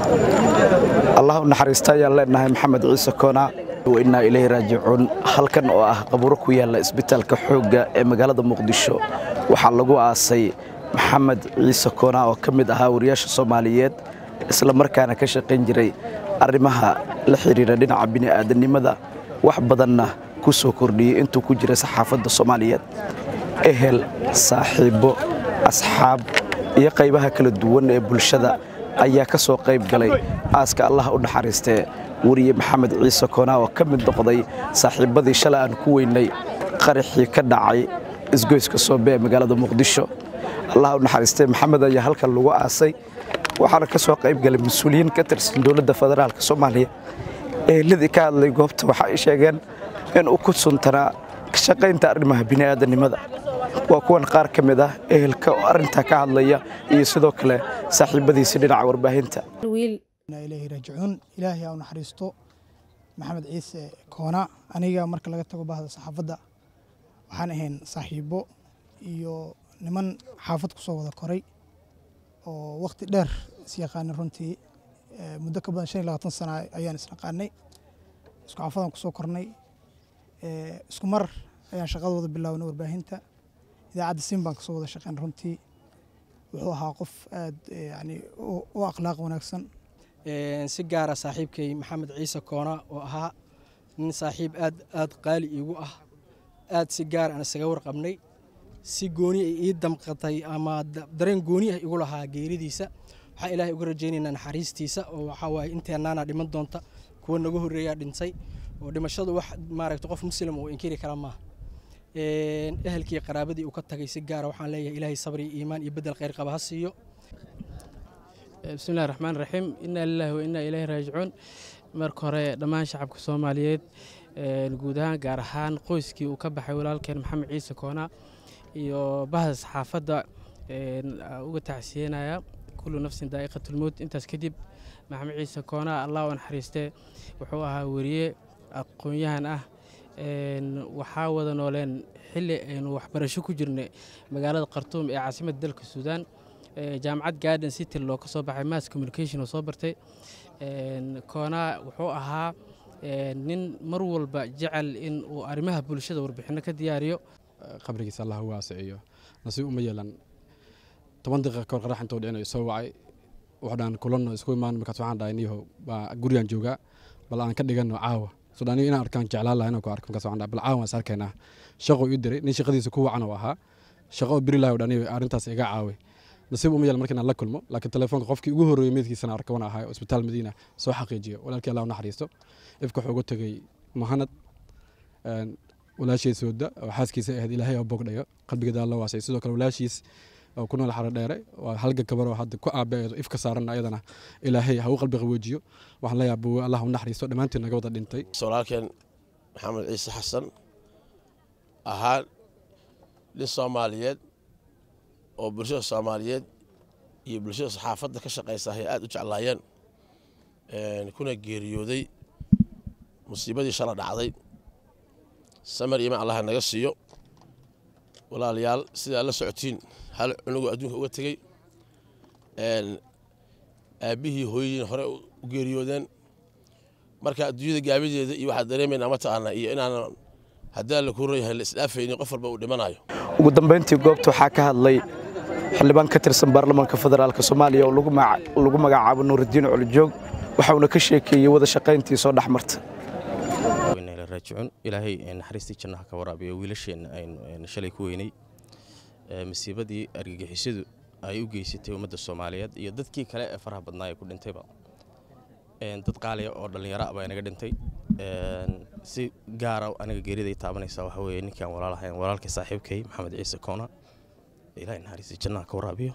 allah u naxariista ayaan leenahay maxamed ciise koona innaa ilayhi raajicuun halkan oo ah qabuuro ku yaalla isbitaalka xoogga ee magaalada muqdisho waxaa lagu aasay maxamed ciise koona oo ka mid ahaa wariyaasha soomaaliyeed isla markaana ka shaqayn jiray arrimaha la xidhiidha dhinaca bini'aadanimada wax badanna ku soo kordhiyey intuu ku jiray saxaafadda soomaaliyeed ehel saaxiibbo asxaab iyo qaybaha kala duwan ee bulshada ayaa ka soo qayb galay aaska allah u naxariistee weriye maxamed ciise koona oo ka mid noqday saaxiibbadii shalay aan ku weynay qaraxii ka dhacay isgoyska soobe ee magaalada muqdisho allah u naxariistee maxamed ayaa halkan lagu aasay waxaana ka soo qayb galay mas-uuliyiin ka tirsan dowladda federaalka soomaaliya eheladii ka hadlay goobta waxa ay sheegeen in uu ku suntanaa ka shaqaynta arrimaha bini'aadanimada waa kuwan qaar ka mid ah ehelka oo arrintaa ka hadlaya iyo sidoo kale saaxiibbadiisi dhinaca warbaahinta ilaahi raajicuun ilaahay aa u naxariisto maxamed ciise koona aniga marka laga tago bahda saxaafadda waxaan ahayn saaxiibbo iyo niman xaafad ku soo wada koray oo wakhti dheer is yaqaanay runtii muddo ka badan shan iyo labaatan sana ayaan isnaqaanay isku xaafadaan kusoo kornay isku mar ayaan shaqada wada bilaabnay warbaahinta idaacadda siin baan kasoo wada shaqeyn runtii wuxuu ahaa qof aad yani u akhlaaq wanaagsan si gaara saaxiibkay maxamed ciise koona oo ahaa nin saaxiib aad aad qaali iigu ah aad si gaar aan isaga warqabnay si gooni ay ii damqatay ama dareen gooni ah igu lahaa geeridiisa waxaan ilaahay uga rajaynaynaa naxariistiisa oo waxaa waaye inteennaana dhiman doonta kuwa naga horreeyaa dhintay oo dhimashadu wax maaragta qof muslim uu inkiri kara maaha ehelkii qaraabadii uu ka tagay si gaara waxaan leeyahay ilaahay sabri iimaan iyo bedel khayr qaba ha siiyo bismillahi raxmaan raxiim innaa lilaahi wa innaa ilaahi raajicuun marka hore dhammaan shacabka soomaaliyeed guud ahaan gaar ahaan qoyskii uu ka baxay walaalkeen maxamed ciise koona iyo bahda saxaafadda uga tacsiyenaya kullu nafsin daa'iqatulmowt intaas kadib maxamed ciise koona allah u naxariistee wuxuu ahaa weriye aqoon-yahan ah waxaa wada nooleen xilli aynu waxbarasho ku jirnay magaalada khartuum ee caasimadda dalka suudaan jaamacad garden city loo ka soo baxay mass communication oo soo bartay koona wuxuu ahaa nin mar walba jecel in uu arrimaha bulshada warbixinno ka diyaariyo qabrigiisa allah u waasiciyo nasiib uma yeelan toban daqiiqa kahor qarax intuu dhicinayo soo wacay waxdhaan kulanno isku imaan markaas waxaan dhahay niyahow baa gurigaan joogaa bal aan ka dhiganno caawa sudhaaniyo inaan arkaan jeclaan laha inaan ku arko markaas waxaan dhahay bal caawa waan is arkaynaa shaqo ii diray nin shaqadiisa ku wacan oo ahaa shaqo oo biri lahay dhaniyo arrintaas iga caaway nasiib uma yeelan markii aan la kulmo laakiin telefoonka qofkii ugu horreeyey meydkiisana arka wana ahay oo isbitaal madiina soo xaqiijiyo walaalkii allah u naxariisto ifka wuxuu uga tegey mahanad walaashiis wada oo xaaskiisa ahayd ilaahay oo bogdhayo qalbigeeda alla waasay sidoo kale walaashiis oo ku nool xaro dheere waa halga gabar oo hadda ku aabeedo ifka saaran ayadana ilaahay ha u qalbi qaboojiyo waxaan leeyahay buwe allah u naxariisto dhammaantiin naga wada dhintay walaalkeen maxamed ciise xasan ahaa nin soomaaliyeed oo bulshada soomaaliyeed iyo bulshada saxaafadda ka shaqaysa ay aad u jeclaayeen kuna geeriyooday musiibadii shala dhacday samar iimaan allaha naga siiyo walaalayaal sidaa la socotiin hal cunugoo adduunka uga tegey aabbihii hooyadiina hore u geeriyoodeen marka adduunyada gaabideeda iyo waxaa dareemaynaa mataqaana iyo inaanan haddaan la kuran yahay la isdhaafaynin qof walba uu dhimanayo ugu dambayntii goobta waxaa ka hadlay xildhibaan ka tirsan baarlamaanka federaalk soomaaliya oo lagu magacaabo nuuridiin colijoog waxauna ka sheekeeyey wada shaqayntii soo dhex marta raajicuun ilaahay naxariistii jannaha ka waraabiyo wiilasheenna aynu shalay ku weynay masiibadii argagixisadu ay u geysatay ummadda soomaaliyeed iyo dadkii kale ee faraha badnaa ee ku dhintayba dad qaaliya oo dhallinyaro ah baa inaga dhintay si gaara aniga geeriday taabanaysa waxa weeye ninkaan walaalahayn walaalkii saaxiibkay maxamed ciise koona ilaahay naxariistii jannaha ka waraabiyo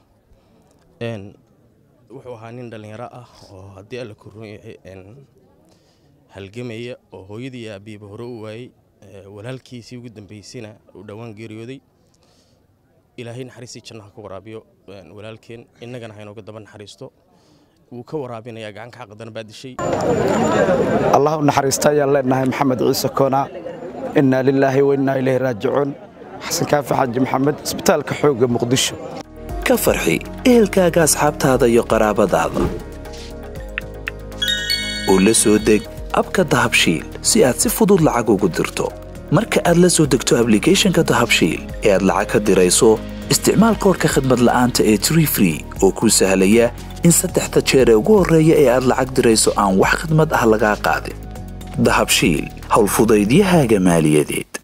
wuxuu ahaa nin dhallinyaro ah oo haddii alla ku run yahay halgamaya oo hooyadii iyo aabbihiiba hore u waayey walaalkiisii ugu dambaysayna uu dhowaan geeriyooday ilaahay naxariistii jannaha ka waraabiyo walaalkeen innagana haynooga daba naxariisto wuu ka waraabinayaa gacanka xaqadana baa dishay allah u naxariista ayaan leenahay maxamed ciise koona innaa lilaahi wa innaa ilayhi raajicuun xasan kaafi xaaji maxamed isbitaalka xoogga muqdisho ka farxi ehelkaaga asxaabtaada iyo qaraabadaada oo la soo deg abka dahabshiil si aad si fudud lacag ugu dirto marka aad la soo degto ablicathonka dahabshiil ee aad lacag ka dirayso isticmaal koorka khadmad la'aanta ee tree free oo kuu sahlaya in saddexda jeer ee ugu horreeya ee aad lacag dirayso aan wax khidmad ah lagaa qaadin dahabshiil howlfudaydiyahaaga maaliyadeed